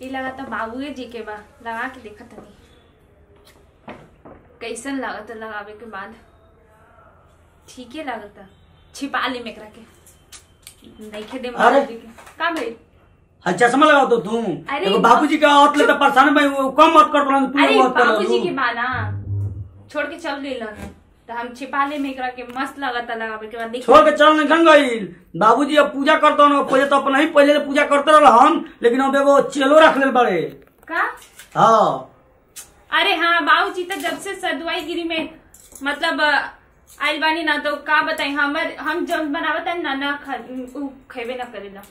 ई लगाता बाबूए जी के बा लगा के देखा तनी कैसन लागत लगावे के बाद ठीके लागता छिपा ले मेकरा के नइखे दे अरे। बाबूजी के का भइल हाँ चश्मा लगा दो तू अरे एगो बाबूजी का औरत ले तो परेशान भाई वो कम मत कर पड़ा तू अरे मत कर बाबूजी के बाना छोड़ के चल गई तो हम छिपा ले मेकरा के मस्त लगता लगावे के बाद देख छोड़ के चल निकल गई बाबूजी अब पूजा करता हूँ पहले तो अपना ही पहले पूजा करते रह हम लेकिन अब एगो चेलो रख ले बड़े का हाँ अरे हाँ बाबूजी तो जब से सदवाई गिरी में मतलब अ, आइल बानी ना तो का बताई हमर हम जब बनावत है ना ना खा उ खेबे ना करेला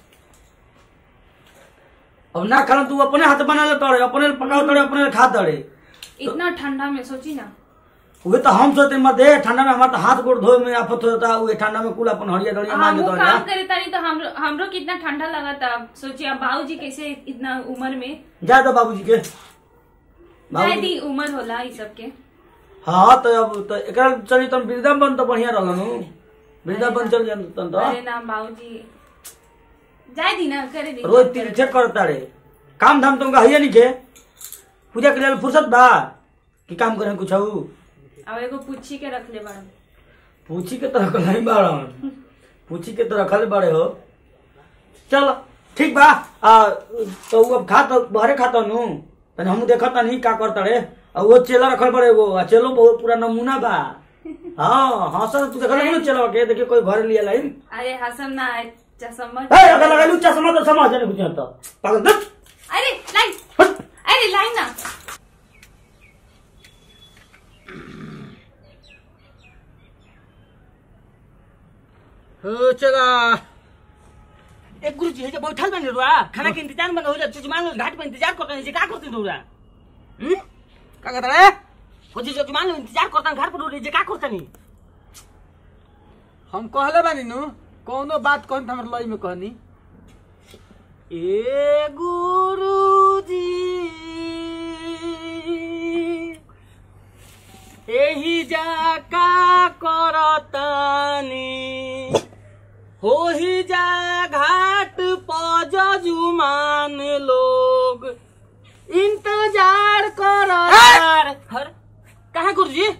अब ना खाना तू अपने हाथ बना ले तड़े अपने पकाओ तड़े अपने खा तड़े इतना ठंडा में सोची ना उहे तो हम सोचते मत दे ठंडा में हमारा तो हाथ गोड़ धोए में आफत होता है उहे ठंडा में कुल अपन हरिया दड़िया मार हम के वो तड़े काम करे तारी तो हमरो हमरो कितना ठंडा लगा था सोचिए अब बाबूजी कैसे इतना उम्र में जा दो बाबूजी के जाए बाबूजी दी उम्र होला ई सब के हाँ तो अब तो एकरा चली तन वृंदावन तो बढ़िया रहलन वृंदावन चल जान तन तो अरे ना बाबूजी जाए दी ना करे दी रोज तीर्थे करता रे काम धाम तुमका है नहीं के पूजा के लिए फुर्सत बा कि काम करें कुछ हऊ अब एगो पूछी के रख ले बड़ा पूछी के तो रखल नहीं बाड़न पूछी के तो रखल बड़े हो चल ठीक बा आ तो उ अब खा तो बहरे खाता नु तने हम देखत नहीं का करता रे आ वो चेला रखल बड़े वो आ चेलो बहुत पूरा नमूना बा हाँ हाँ सर तू देखल नहीं चेला के देखिए कोई घर लिया लाइन अरे हसम ना आए चसम ए अगर लगा लू चश्मा तो समझ नहीं कुछ तो पागल दस अरे लाइन हट अरे लाइन ना हो चला एक गुरु जी है जब बैठल बने रुआ खाना के इंतजार में हो जा जजमान लोग घाट पे इंतजार करते हैं जे का करते रुआ हम्म का कहता रे को जी जजमान लोग इंतजार करते हैं घाट पर रुआ जे का करते नहीं हम कहले बानी नु कौनो बात कहन त हमर लई में कहनी ए गुरु जी एही जा का करतानी होही जा घाट पर जजुमान लोग इंतजार कर हर कहाँ गुरु जी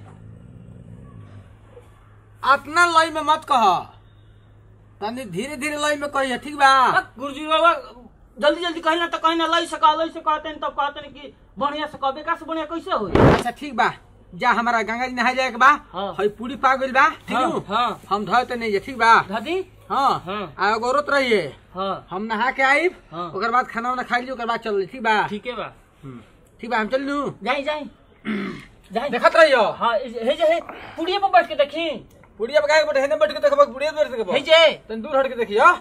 अपना लई में मत कह तनी धीरे धीरे लई में कहिए ठीक बा गुरु जी बाबा जल्दी जल्दी कहीं ना तो कहीं ना लई सका लई से कहते हैं तब कहते हैं कि बढ़िया से कहबे का से बढ़िया कैसे होई अच्छा ठीक बा जा हमारा गंगा जी नहाए जाए के बा हाँ। हई पूरी पा गइल बा ठीक हाँ, नु? हाँ। हम धोए तो नहीं है ठीक बा दादी हाँ हाँ। आ गौरत रहिए हाँ हम नहा के आइब हाँ। ओकर बाद खाना वाना खाई ली ओकर बाद चल ठीक बा ठीक है बा ठीक बा हम चल लू जाई जाई जाई देखत रहियो हाँ इस- हे जे हे पुड़िया पर बैठ के देखी बुढ़िया बगाए बैठे हेने बैठ के देखबा बुढ़िया बैठ के हे देखबा जे तन दूर हट के देखियो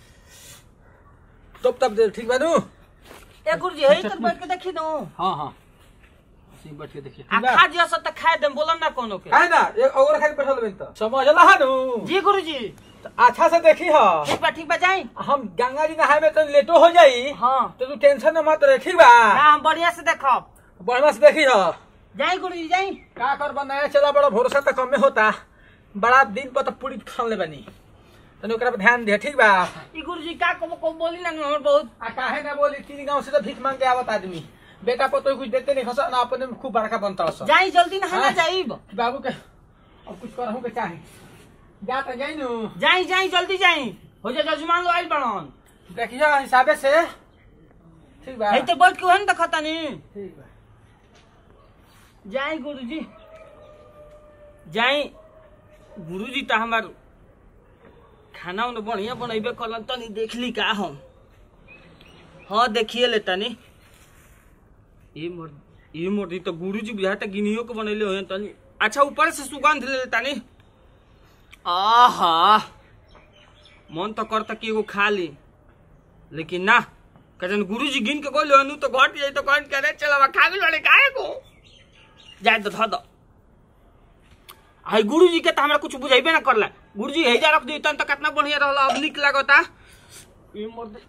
तब तब दे ठीक बा नु ए गुरु जी हे तक बैठ के देखी दो हाँ हाँ ऐसे ही बैठ के देखिए आ ठीक बा खा जिया सब तक खाए दम बोलम ना कोनो के है ना एक और खाली बैठल बन तो समझला है नु जी गुरु जी अच्छा से देखी हा ठीक बा ठीक बा जाई हम गंगा जी नहाए में तो लेटो हो जाई हाँ तो तू टेंशन न मत रहे ठीक बा ना हम बढ़िया से देखब बढ़िया से देखी हा जाई गुरु जी जाई का कर बनाया चला बड़ा भरोसा तो कमे होता बड़ा दिन पर तो पूरी ठान ले बनी तने ओकरा पे ध्यान दे ठीक बा ई गुरु जी का को को बोली ना हमर बहुत आ काहे ना बोली तीन गांव से तो भीख मांग के आवत आदमी बेटा पर तो कुछ देते नहीं खसा ना अपने में खूब बड़का बनता सब जाई जल्दी ना ना हाँ। जाईब बाबू के अब कुछ करहु के चाहे जा तो जाई नु जाई जाई जल्दी जाई हो जा जजमान लो आइल बड़न देखियो हिसाबे से ठीक बा हे तो बैठ के हन देखता नी ठीक बा जाई गुरु जी जाई गुरु जी तो हमार खाना उन्हें बढ़िया बनैबे कलन तनी देख ली का हम हाँ देखिए ले तनी ये मोर ये मोर तो गुरु जी बुझाता गिनियो के बनैले हो तनी अच्छा ऊपर से सुगंध ले ले तनी आहा मन तो करता कि एगो खा ली लेकिन ना कजन गुरु जी गिन के गोले हनु तो घट जाई तो कौन करे चला खा भी लड़े काहे को जाए तो धो दो हाय गुरु जी के तो हमरा कुछ बुझाइबे ना करला गुरु जी हेजा रख दी तन तो कितना बढ़िया रहला अब निक लागता ई मोर दे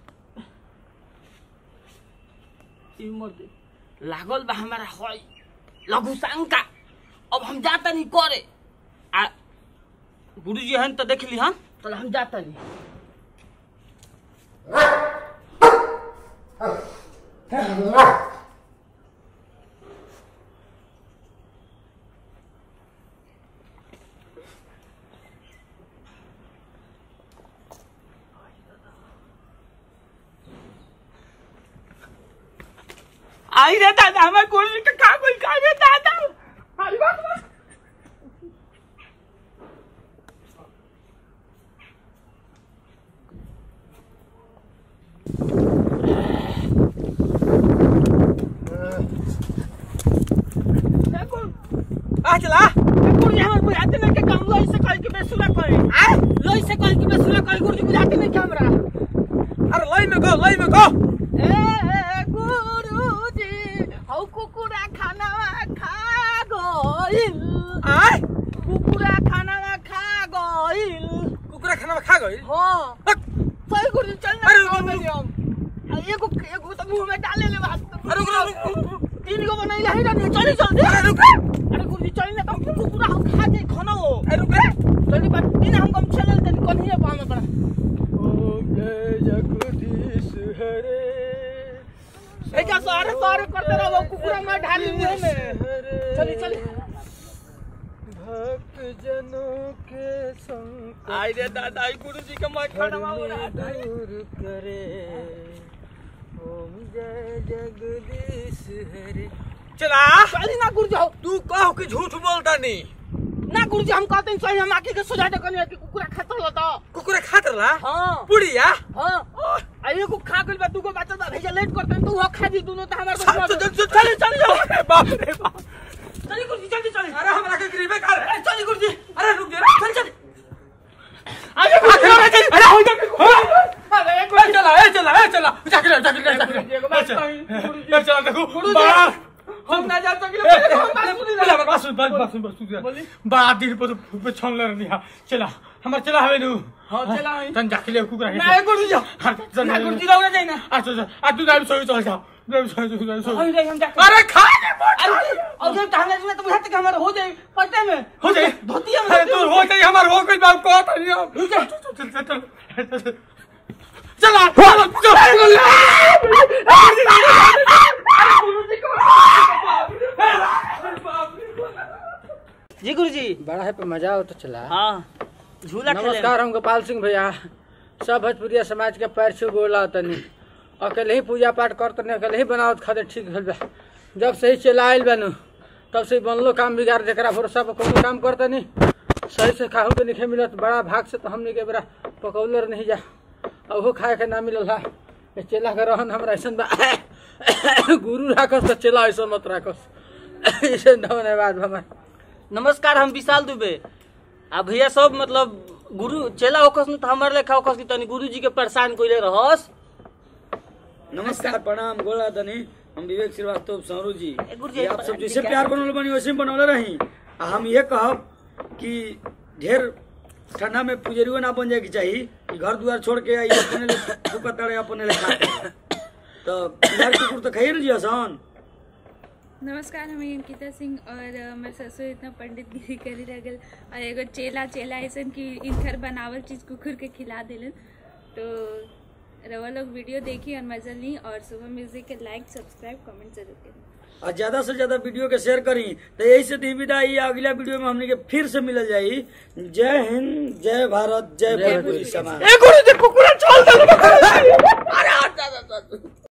ई मोर दे लागल बा हमारा होय लघु शंका अब हम जाता नहीं करे आ गुरु जी हन तो देख ली हम तो हम जाता नहीं आई रे दादा हमारे गुरुजी का का कोई का रे दादा अरे बाप रे आ चला गुरुजी हमारे बुझाते नहीं के काम लोई से कल के बेसुरा करे आ लोई से कल के बेसुरा करे गुरुजी बुझाते नहीं कैमरा अरे लई में गो लई में गो ए गुरुजी हौ कुकुरा खाना खा गइल आय कुकुरा खाना खा गइल कुकुरा खाना में खा गई हाँ सही गुरुजी चल ना अरे, खाओ मेरी हम आ, एगो एगो तो मुंह में डाले ले बात अरे रुक रुक, रुक तीन गो बनाई है ना चली जल्दी अरे रुक अरे गुरुजी चली ना तुम कुकुरा हम खा जाए खाना हो अरे रुक रे चली बात तीन हम कम चले तन कोन ही पाम बड़ा ओम जय जगदीश हरे ए क्या सारे सारे करते रहो कुकुरा में ढाली मुंह में चली चली भक्त जनों के संग आई रे दादा आई गुरुजी का मैं खाना हो रहा था दूर करे ओम जय जगदीश हरे चला चली ना गुरुजी हो तू कहो कि झूठ बोलता नहीं ना गुरुजी हम कहते हैं चल हम आके के सुझा दे कनी कि कुकुरा खाता होता कुकुरा खात रहा हां पुड़िया हां अरे को खा गइल बा तू को बच्चा भेजा लेट करते हैं तू वो खा दी दोनों तो हमारे चल, चल, चल, चली चली जाओ अरे बाप रे बाप चली गुरुजी जल्दी चली अरे हमरा के गरीबे कर अरे चली गुरुजी अरे रुक जा चल चल आगे गुरुजी अरे हो जा अरे ए चला ए चला ए चला जाके ले जाके ले जाके गुरुजी, एगो बात ले कही, ए चला देखो गुरुजी, बड़ा हम ना जा सकिले ए, पहले हम बात सुनी चला बस बस बस बस बस बड़ा दिन पर पे छन ले रही चला हमर चला हवे नु हां चला आई तन जाके ले कुकुरा ना गुरुजी ना गुरुजी रहो ना जाए ना अच्छा अच्छा आ तू दाई सोई चल जा दाई सोई चल जा अरे हम जा अरे खा ले अरे और जब हमने सुना तो बुझाते कि हमारा हो जाए पट्टे में हो जाए धोतिया में अरे तू हो जाए हमार हो कोई बात को तो नहीं हम चल चल चल चल चला जी गुरुजी बड़ा है पे मजा हो तो चला हाँ झूला खेले नमस्कार हम गोपाल सिंह भैया सब भोजपुरिया समाज के पैर छू गोला तनी अकेले ही पूजा पाठ कर तनी अकेले ही बनावत खाते ठीक भेल बा जब से ही चला आयल बानू तब से ही बनलो काम बिगाड़ जरा भरोसा पर कोनो काम कर तनी सही से खाहू के नहीं मिलत बड़ा भाग से तो हमने के बेरा पकौलर नहीं जा और वो खाए के ना मिलल हा ए चेला के रहन हमरा ऐसा बा गुरु राखस तो चेला ऐसा मत राखस ऐसे धन्यवाद हमार नमस्कार हम विशाल दुबे आ भैया सब मतलब गुरु चेला होकस न त हमर लेखा होकस कि तनी गुरुजी के परेशान कइले रहस नमस्कार प्रणाम गोला दनी हम विवेक श्रीवास्तव सौरू जी ए, गुरुजी, ये आप सब जैसे प्यार बनौले बनी वैसे ही बनौले रही आ हम ये कहब कि ढेर ठंडा में पुजरियो ना बन जाए के चाहिए कि घर दुआर छोड़ के आई अपने ले फुकत तड़े अपने ले खाते तो बिहार कुकुर तो खाइए ना जी आसान नमस्कार हम अंकिता सिंह और अ, हमारे ससुर इतना पंडित गिरी करी लगल और एगो चेला चेला ऐसन कि इनकर बनावल चीज कुकुर के खिला दिलन तो रवा लोग वीडियो देखी और मजा ली और सुबह म्यूजिक के लाइक सब्सक्राइब कमेंट जरूर करें और ज्यादा से ज्यादा वीडियो के शेयर करी तो यही से दी विदाई अगला वीडियो में हमने के फिर से मिल जाई जय हिंद जय भारत जय भोजपुरी समाज ए गुरुजी कुकुरा छोड़ दे अरे हट जा